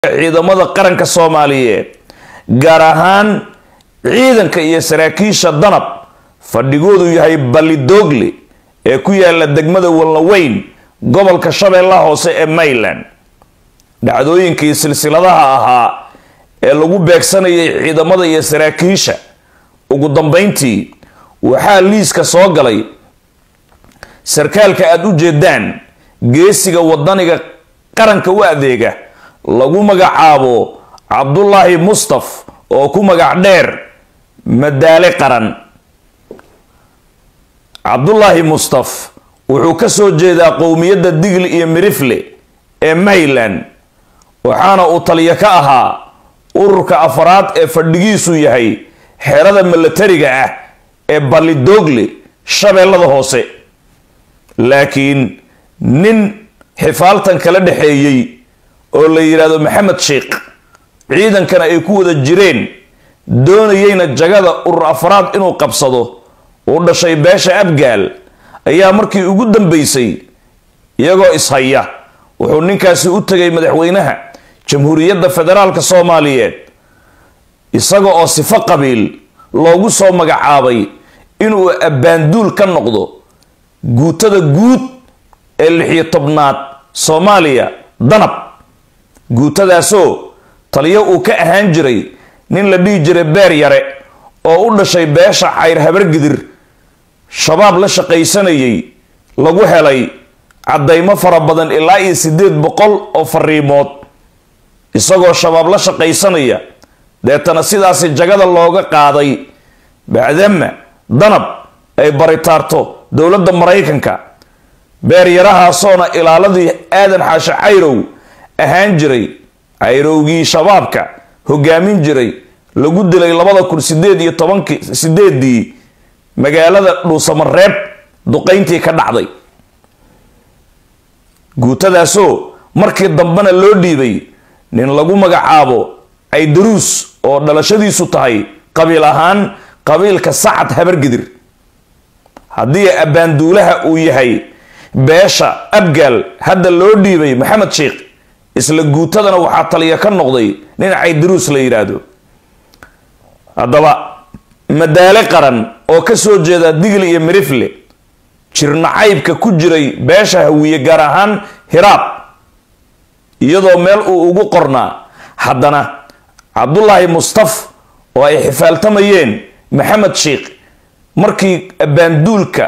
ciidamada qaranka soomaaliyeed gaar ahaan ciidanka iyo saraakiisha danab fadhigoodu yahay balidoogle ee ku yaala degmada walnaweyn gobolka shabeellaha hoose ee mayland dhacdooyinkii silsiladaha ahaa ee lagu beegsanayay ciidamada iyo saraakiisha ugu dambeyntii waxaa liiska soo galay sarkaalka aada u jeedaan geesiga wadaniga qaranka u adeega lagu magacaabo cabdulaahi mustaf oo ku magac dheer madaale qaran cabdulaahi mustaf wuxuu ka soo jeedaa qowmiyadda digli iyo mirifle ee mayland waxaana uu taliyo ka ahaa ururka afaraad ee fadhigiisu yahay xerada milatariga ah ee balidoogle shabeellada hoose laakiin nin xifaaltan kala dhexeeyey oo la yidhaahdo maxamed sheikh ciidankana ay ku wada jireen doonayeyna jagada urur afraad inuu qabsado uu dhashay beesha abgaal ayaa markii ugu dambeysay iyagoo ishaya wuxuu ninkaasi u tegay madaxweynaha jamhuuriyadda federaalka soomaaliyeed isaga oo sifo qabiil loogu soo magacaabay inuu abbaanduul ka noqdo guutada guud ee lixiyo tobnaad soomaaliya danab guutadaasoo taliyo uu ka ahaan jiray nin la dhihi jiray beer yare oo u dhashay beesha cayr habargidir shabaab la shaqaysanayay lagu helay caddaymo fara badan ilaa iyo siddeed boqol oo fariimood isagoo shabaab la shaqaysanaya deetana sidaasi jagada looga qaaday bacdama danab ay baritaarto dowladda maraykanka beeryarahaasoona ilaaladii aadan xaashe cayrow ahaan jiray cayrowgii shabaabka hogaamin jiray lagu dilay labada kun sideed iyo tobankii sideedii magaalada dhuusamareeb duqayntii ka dhacday guutadaasoo markii dambena loo dhiibay nin lagu magacaabo caydaruus oo dhalashadiisu tahay qabiil ahaan qabiilka sacad habargidir haddii abbaanduulaha uu yahay beesha abgaal hadda loo dhiibay maxamed sheikh isla guutadana waxaa taliya ka noqday nin caydaruus la yidhaahdo haddaba madaale qaran oo ka soo jeeda digli iyo mirifle jirnacaybka ku jiray beesha hawiye gaar ahaan hiraab iyadoo meel uu ugu qornaa haddana cabdulaahi mustaf oo ay xifaaltamayeen maxamed sheikh markii abbaanduulka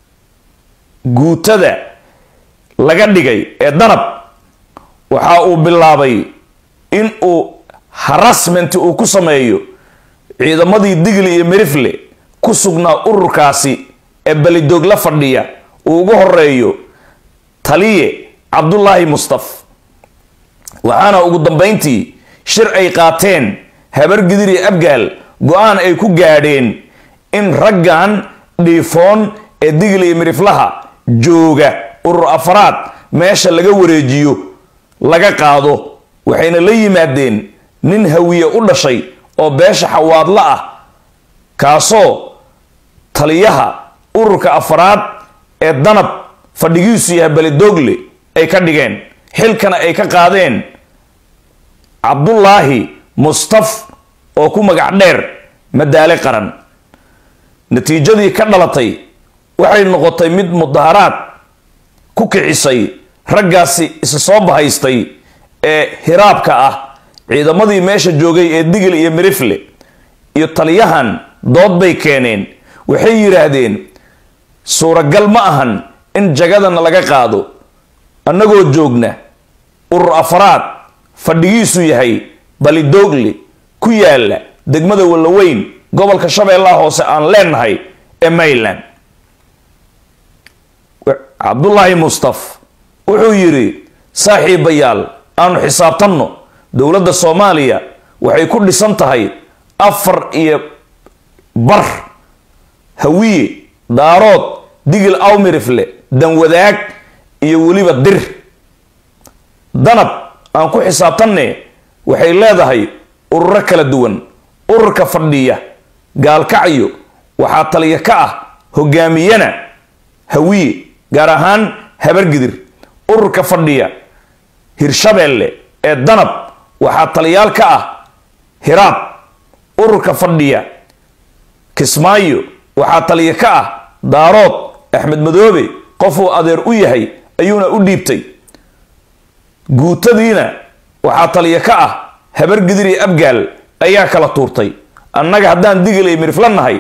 guutada laga dhigay ee danab waxa uu bilaabay in uu harassment uu ku sameeyo ciidamadii digli iyo mirifle ku sugnaa ururkaasi ee belidoog la fadhiya uu ugu horeeyo taliye cabdulaahi mustaf waxaana ugu dambeyntii shir ay qaateen habargidir iyo abgaal go-aan ay ku gaadheen in raggan dhiifoon ee digli iyo miriflaha jooga urur afraad meesha laga wareejiyo laga qaado waxayna la yimaadeen nin hawiye u dhashay oo beesha xawaadla ah kaasoo taliyaha ururka afraad ee danab fadhigiisu yahay belidogle ay ka dhigeen xilkana ay ka qaadeen cabdulaahi mustaf oo ku magac dheer madaale qaran natiijadii ka dhalatay waxay noqotay mid mudaharaad ku kicisay raggaasi isa soo bahaystay ee hiraabka ah ciidamadii meesha joogay ee digil iyo mirifle iyo taliyahan dood bay keeneen waxay yidhaahdeen suuragal ma ahan in jagadana laga qaado annagoo joogna urur afraad fadhigiisu yahay balidoogle ku yaala degmada wallaweyn gobolka shabeellaha hoose aan leenahay ee mayland cabdulaahi mustaf wuxuu yidhi saaxiibayaal aanu xisaabtanno dowladda soomaaliya waxay ku dhisan tahay afar iyo bar hawiye daarood digil awmirifle danwadaag iyo weliba dir danab aan ku xisaabtanne waxay leedahay ururo kala duwan ururka fadhiya gaalkacyo waxaa taliya ka ah hogaamiyana hawiye gaar ahaan habargidir ururka fadhiya hirshabeelle ee danab waxaa taliyaal ka ah hiraab ururka fadhiya kismaayo waxaa taliya ka ah daarood axmed madoobe qofuu adeer u yahay ayuuna u dhiibtay guutadiina waxaa taliya ka ah habar gidir iyo abgaal ayaa kala tuurtay annaga haddaan digilay mirifla nahay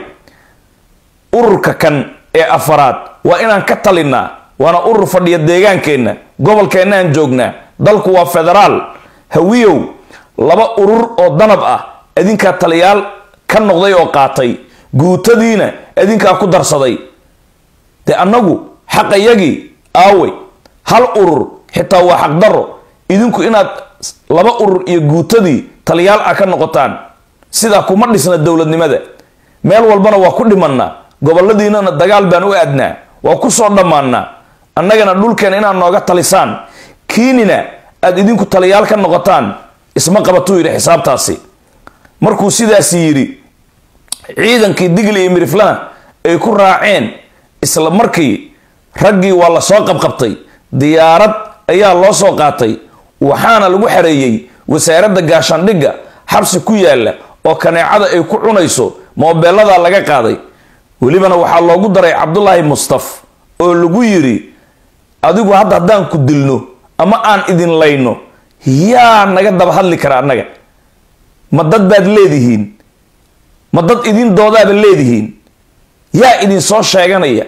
ururka kan ee afaraad waa inaan ka talinnaa waana urur fadhiya deegaankeenna gobolkeennaan joognaa dalku waa federaal hawiyow laba urur oo danab ah adinkaa taliyaal ka noqday oo qaatay guutadiina adinkaa ku darsaday dee annagu xaqayagii aawey hal urur xitaa waa xaqdarro idinku inaad laba urur iyo guutadii taliyaal ah ka noqotaan sidaa kuma dhisna dowladnimada meel walbana waa ku dhimannaa goboladiinana dagaal baan u aadnaa waa ku soo dhammaannaa annagana dhulkeena inaad nooga talisaan kiinina aad idinku taliyaal ka noqotaan isma qabatuu yidhi xisaabtaasi markuu sidaasi yidhi ciidankii digli iyo miriflana ay ku raaceen isla markii raggii waa la soo qabqabtay diyaarad ayaa loo soo qaatay waxaana lagu xareeyey wasaaradda gaashaandhigga xabsi ku yaalla oo kaneecada ay ku cunayso moobeeladaa laga qaaday welibana waxaa loogu daray cabdulaahi mustaf oo lagu yidhi adigu hadda haddaan ku dilno ama aan idin layno yaa naga daba hadli kara annaga ma dad baad leedihiin ma dad idin doodaaba leedihiin yaa idin soo sheeganaya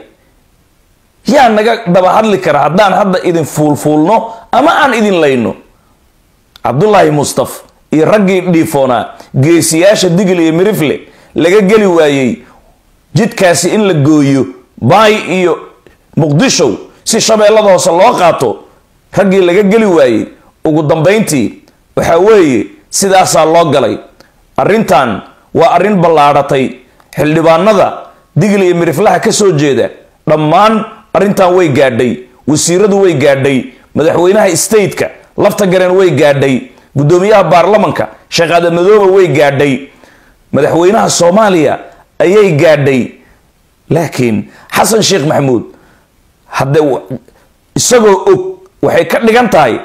yaa naga daba hadli kara haddaan hadda idin fuulfuulno ama aan idin layno cabdulaahi mustaf iyo raggii dhiifoonaa geesiyaasha digil iyo mirifle laga geli waayey jidkaasi in la gooyo baay iyo muqdishow si shabeellada hoose loo qaato raggii laga geli waayey ugu dambayntii waxaa weeye sidaasaa loo galay arrintan waa arrin ballaadhatay xildhibaanada digil iyo miriflaha ka soo jeeda dhammaan arrintan way gaadhay wasiiradu way gaadhay madaxweynaha stateka lafta gareen way gaadhay guddoomiyaha baarlamanka sheekh adamadooba way gaadhay madaxweynaha soomaaliya ayay gaadhay laakiin xasan sheekh maxamuud hadde isagoo og waxay ka dhigan tahay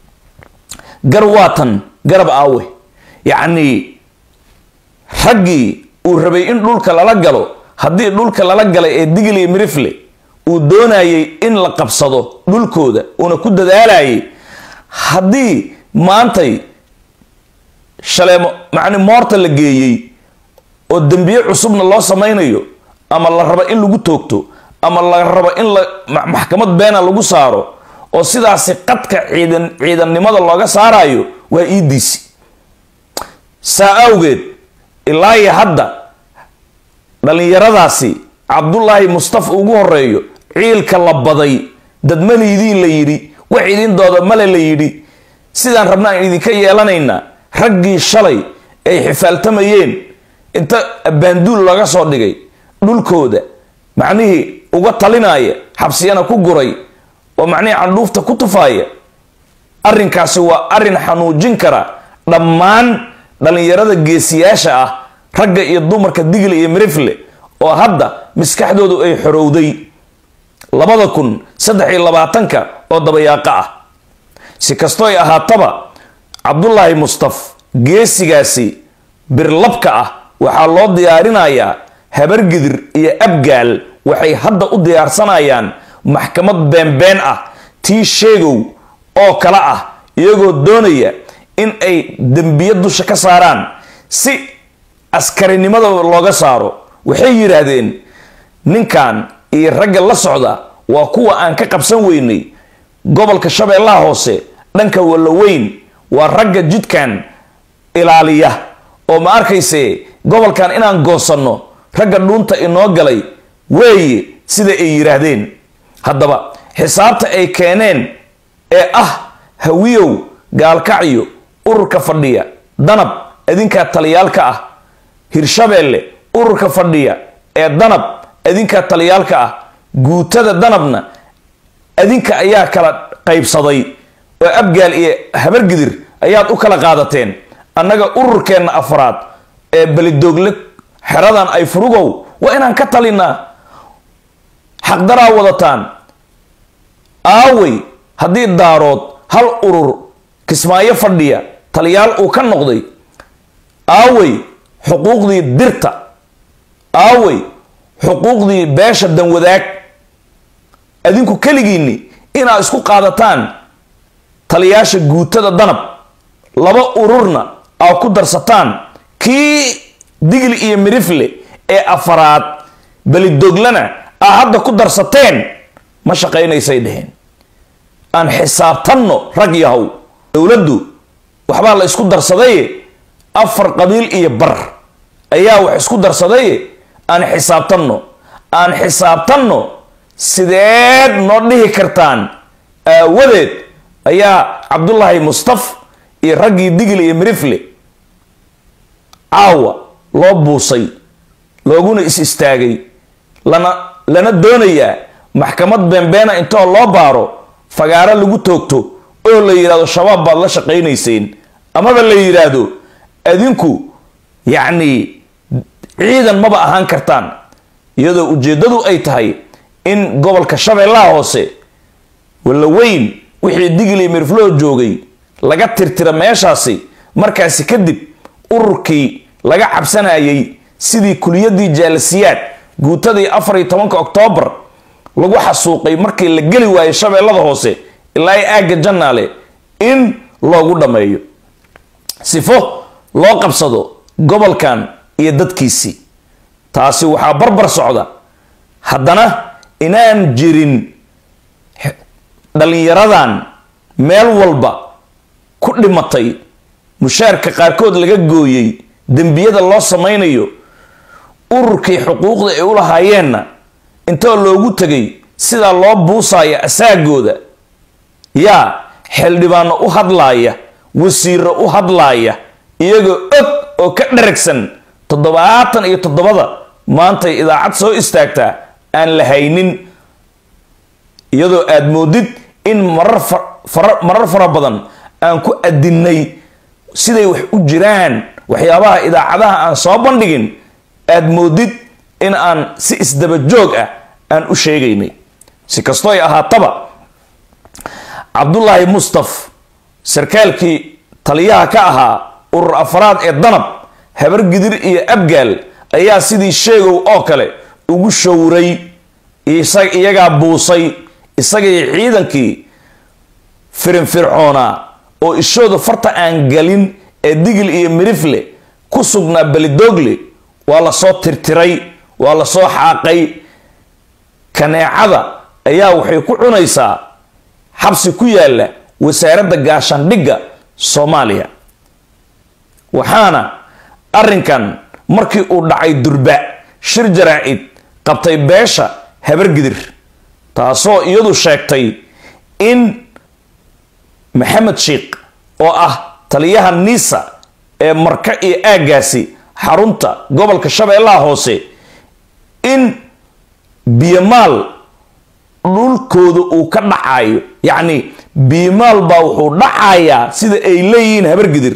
gar waatan garab aawe yacnii raggii uu rabay in dhulka lala galo haddii dhulka lala galay ee digil iyo mirifle uu doonayay in la qabsado dhulkooda uuna ku dadaalayay haddii maantay shaleemo macni moorta la geeyey oo dembiye cusubna loo samaynayo ama la rabo in lagu toogto ama la rabo in la maxkamad beena lagu saaro oo sidaasi qadka ciidan ciidannimada looga saarayo waa iidiisi saa awgeed ilaa iyo hadda dhallinyaradaasi cabdulaahi mustafa ugu horeeyo ciilka la baday dadmaliidiin la yidhi wax idin dooda male la yidhi sidaan rabnaan idinka yeelanaynaa raggii shalay ay xifaaltamayeen inta abbaanduul laga soo dhigay dhulkooda macnihii uga talinaya xabsiyana ku guray oo macnihii candhuufta ku tufaaya arrinkaasi waa arrin xanuujin kara dhammaan dhallinyarada geesiyaasha ah ragga iyo dumarka digli iyo mirifle oo hadda maskaxdoodu ay xorowday labada kun saddex iyo labaatanka oo dabayaaqa ah si kastooy ahaataba cabdulaahi mustaf geesigaasi birlabka ah waxaa loo diyaarinayaa habargidir iyo abgaal waxay hadda u diyaarsanayaan maxkamad beenbeen ah tii sheegow oo kale ah iyagoo doonaya in ay dembiye dusha ka saaraan si askarinimada looga saaro waxay yidhaahdeen ninkan iyo ragga la socda waa kuwa aan ka qabsan weynay gobolka shabeellaha hoose dhanka wallaweyn waa ragga jidkan ilaaliya oo ma arkayse gobolkan inaan goosanno ragga dhuunta inoo galay weeye sida ay yidhaahdeen haddaba xisaabta ay keeneen ee ah hawiyow gaalkacyo ururka fadhiya danab adinkaa taliyaalka ah hirshabeelle ururka fadhiya ee danab adinkaa taliyaalka ah guutada danabna adinka ayaa kala qaybsaday oo abgaal iyo habargidir ayaad u kala qaadateen annaga ururkeenna afraad ee belidoogle xeradan ay furugow waa inaan ka talinaa xaqdaraa wadataan aawey haddii daarood hal urur kismaayo fadhiya taliyaal uu ka noqday aawey xuquuqdii dirta aawey xuquuqdii beesha danwadaag adinku keligiinni inaad isku qaadataan taliyaasha guutada danab laba ururna aad ku darsataan kii digli iyo mirifle ee afaraad belidoglana aa hadda ku darsateen ma shaqaynaysay dheheen aan xisaabtanno rag yahow dowladdu waxbaa la isku darsadaye afar qabiil iyo bar ayaa wax isku darsadaye aan xisaabtanno aan xisaabtanno sideed noo dhihi kartaan aawadeed ayaa cabdullaahi mustaf iyo raggii digli iyo mirifle caawa loo buusay looguna is istaagay lana lana doonayaa maxkamad beenbeena intoo loo baaro fagaaro lagu toogto oo la yidhahdo shabaab baad la shaqaynayseen amaba la yidhaahdo adinku yacni ciidan maba ahaan kartaan iyadoo ujeeddadu ay tahay in gobolka shabeellaha hoose walla weyn wixii digli mirfloo joogay laga tirtira meeshaasi markaasi kadib ururkii laga cabsanayay sidii kuliyadii jaalasiyaad guutadii afar iyo tobanka oktoobar lagu xasuuqay markii la geli waayay shabeellada hoose ilaa i aagga jannaale in loogu dhammeeyo sifo loo qabsado gobolkan iyo dadkiisii taasi waxaa barbar socda haddana inaan jirin dhallinyaradan meel walba ku dhimatay mushaarka qaarkood laga gooyey dembiyada loo samaynayo ururkii xuquuqda ay u lahaayeenna intoo loogu tegay sidaa loo buusaya asaagooda yaa xildhibaano u hadlaaya wasiiro u hadlaaya iyagoo og oo ka dharagsan toddobaatan iyo toddobada maantay idaacad soo istaagtaa aan la haynin iyadoo aad moodid in marar marar fara badan aan ku adinnay siday wax u jiraan waxyaabaha idaacadaha aan soo bandhigin aad moodid in aan si isdaba joog ah aan u sheegaynay si kastoo ay ahaataba cabdullaahi mustaf sarkaalkii taliyaha ka ahaa urur afraad ee danab habar gidir iyo abgaal ayaa sidii sheegow oo kale ugu showray iyagaa buusay isagii ciidankii firinfircoonaa oo ishooda farta aan galin ee digil iyo mirifle ku sugnaa belidogle waa lasoo tirtiray waa lasoo xaaqay kaneecada ayaa waxay ku cunaysaa xabsi ku yaalla wasaaradda gaashaandhigga soomaaliya waxaana arrinkan markii uu dhacay durba shir jaraacid qabtay beesha habargidir taasoo iyadu sheegtay in maxamed sheikh oo ah taliyaha niisa ee marka iyo aaggaasi xarunta gobolka shabeellaha hoose in biyomaal dhulkooda uu ka dhacayo yacni biyomaal baa wuxuu dhacayaa sida ay leeyihiin habargidir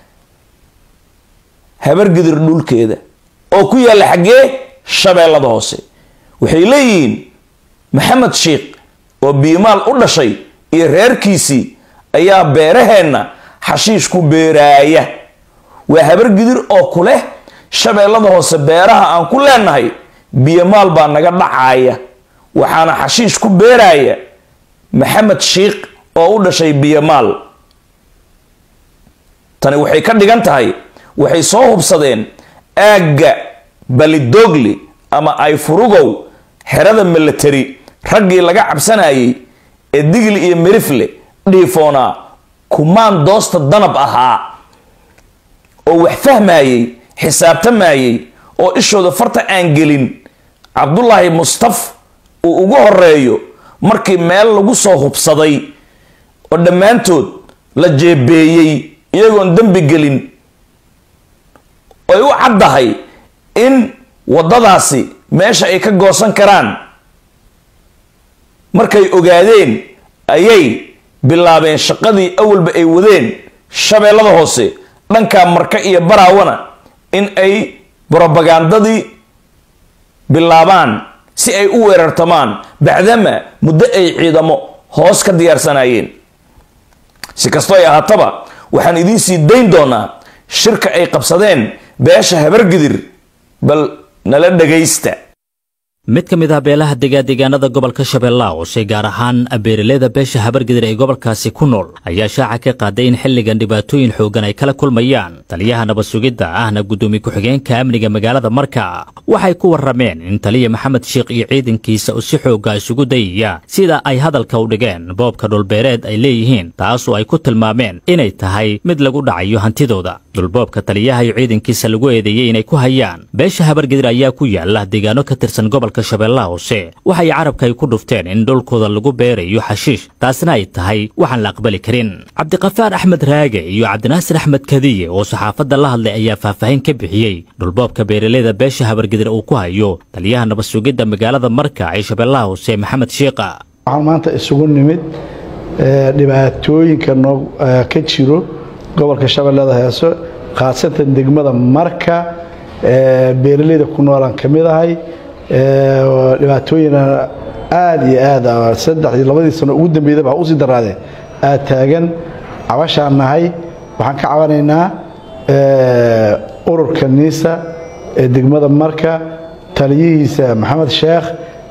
habargidir dhulkeeda oo ku yaalla xaggee shabeellada hoose waxay leeyihiin maxamed sheikh oo biyomaal u dhashay iyo reerkiisii ayaa beeraheenna xashiish ku beeraaya waa habargidir oo ku leh shabeellada hoose beeraha aan ku leenahay biyomaal baa naga dhacaaya waxaana xashiish ku beeraaya maxamed sheikh oo u dhashay biyomaal tani waxay ka dhigan tahay waxay soo hubsadeen aagga balidogli ama ay furugow xerada milatari raggii laga cabsanayay ee digli iyo mirifle dhiifoonaa kumaan doosta danab ahaa oo wax fahmayey xisaabtamayey oo ishooda farta aan gelin cabdullaahi mustaf uu ugu horeeyo markii meel lagu soo hubsaday oo dhammaantood la jeebeeyey iyagoon dembi gelin ay u caddahay in waddadaasi meesha ay ka goosan karaan markay ogaadeen ayay bilaabeen shaqadii awalba ay wadeen shabeellada hoose dhankaa marka iyo baraawana in ay brobagandadii bilaabaan si ay u weerartamaan bacdama muddo ay ciidamo hoos ka diyaarsanayeen si kastoo ay ahaataba waxaan idiin sii dayn doonaa shirka ay qabsadeen beesha habargidir bal nala dhagaysta mid ka mid ah beelaha degadegaanada gobolka shabeellaha hoose gaar ahaan beeraleyda beesha habargidir ee gobolkaasi ku nool ayaa shaaca ka qaaday in xilligan dhibaatooyin xooggan ay kala kulmayaan taliyaha nabad sugidda ahna guddoomiye ku-xigeenka amniga magaalada marka waxay ku warrameen in taliya maxamed sheekh iyo ciidankiisa uu si xoogga isugu dayaya sida ay hadalka u dhigeen boobka dhulbeereed ay leeyihiin taasoo ay ku tilmaameen inay tahay mid lagu dhacayo hantidooda dhulboobka taliyaha iyo ciidankiisa lagu eedeeyey inay ku hayaan beesha habargidir ayaa ku yaala deegaano ka tirsan gobolka shabeellaha hoose waxay carabka ay ku dhufteen in dhulkooda lagu beerayo xashiish taasna ay tahay waxaan la aqbali karin cabdiqafaar axmed raage iyo cabdinaasir axmed kadiye oo saxaafadda la hadlay ayaa faahfaahin ka bixiyey dhulboobka beeraleyda beesha habargidir uu ku hayo taliyaha nabad sugidda magaalada marka ee shabeellaha hoose maxamed shiiqa waxaan maanta isugu nimid dhibaatooyinka noo ka jiro gobolka shabeellada heeso khaasatan degmada marka beeraleyda ku noolaan ka mid ahay dhibaatooyina aada iyo aad saddex iyo labadii sano ugu dambeydaba ha usii daraadee aad taagan cabashaan nahay waxaan ka cabanaynaa ururka niisa ee degmada marka taliyihiisa maxamed sheekh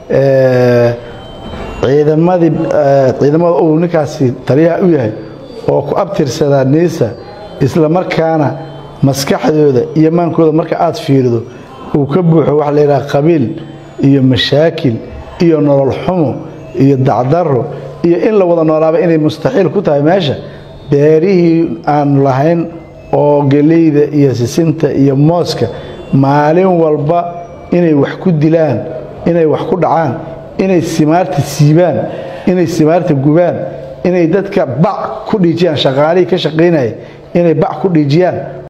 ciidamadii ciidamada uu ninkaasi taliyaha u yahay oo ku abtirsadaa niisa isla markaana maskaxdooda iyo maankooda marka aad fiirido uu ka buuxo waxa la yidhaha qabiil iyo mashaakil iyo nolol xumo iyo dacdaro iyo in la wada noolaaba inay mustaxiil ku tahay meesha beerihii aan lahayn oo geleyda iyo sisinta iyo mooska maalin walba inay wax ku dilaan inay wax ku dhacaan inay simaarta siibaan inay simaarta gubaan inay dadka bac ku dhiijiyaan shaqaalihii ka shaqaynaya inay bac ku dhiijiyaan